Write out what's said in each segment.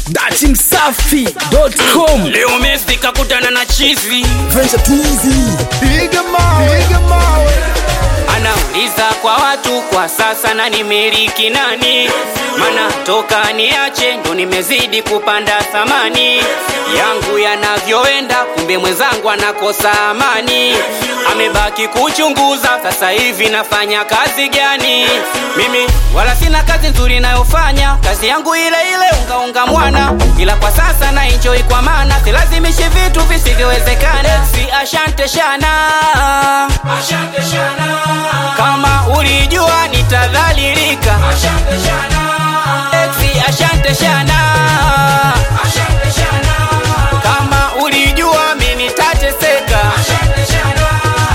dati msafi.com Leo Messi kakutana na chizi, Venture Twizy Piga mawe, piga mawe. anauliza kwa watu kwa sasa na nimiliki nani? Mana toka niache ndo nimezidi kupanda thamani yangu yanavyoenda, kumbe mwenzangu anakosa amani. Amebaki kuchunguza sasa hivi nafanya kazi gani? Mimi wala sina kazi nzuri nayofanya, kazi yangu ile ile ungaunga mwana, ila kwa sasa na enjoy kwa maana silazimishi vitu visivyowezekana. Si ashante shana, ashante shana. Kama ulijua nitadhalilika, ashante shana. Exi ashante shana, ashante shana. Kama ulijua mimi nitateseka, ashante shana.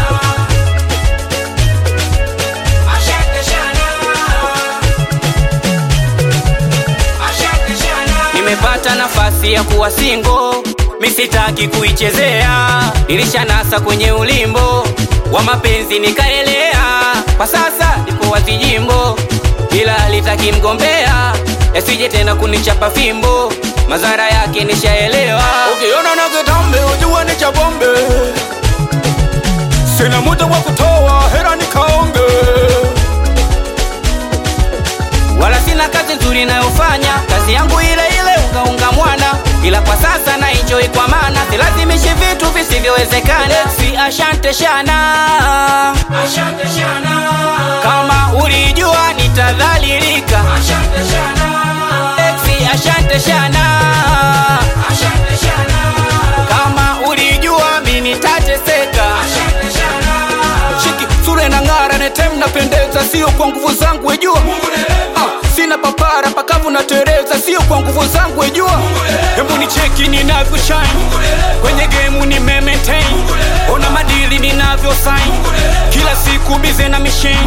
Ashante shana. Nimepata nafasi ya kuwa singo, misitaki kuichezea. Nilishanasa kwenye ulimbo wa mapenzi nikaelea. Kwa sasa nipo wazi jimbo, ila litaki mgombea, yasije tena kunichapa fimbo, madhara yake nishaelewa. Ukiona na kitambe ujua ni cha bombe. Sina muda wa kutoa hera nikaonge. wala sina kazi nzuri nayofanya, kazi yangu ile ile ungaunga mwana, ila kwa sasa na enjoy kwa maana silazimishi vitu visivyowezekana. Si ashante shana, ashante shana. Kama ulijua nitadhalilika, ashante shana. Exi ashante shana, ashante shana. Kama ulijua mimi nitateseka, ashante shana. Chiki sura na ng'ara netem napendeza, sio kwa nguvu zangu wejua. Ah, sina papara pakavu na tereza, sio kwa nguvu zangu wejua. Hebu ni cheki ninavyo shine kwenye gemu ni maintain, ona madili ninavyo sign kila siku bize na machine.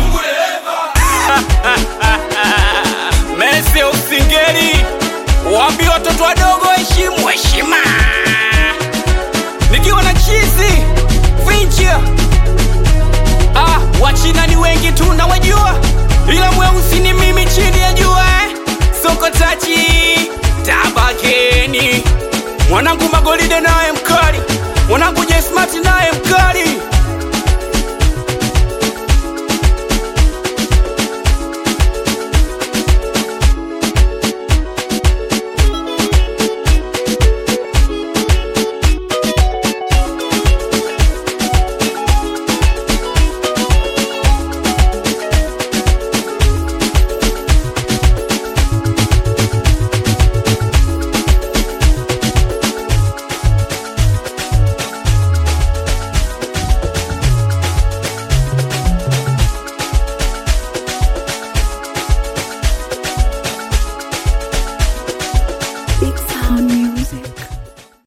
Messi usingeli, waambie watoto wadogo heshimu heshima. Nikiwa na chizi Fincher Ah, wachina ni wengi tu nawajua, ila mweusi ni mimi chini ya jua eh. Soko tachi tabakeni, mwanangu Magolide naye mkali, mwanangu Jesmart naye mkali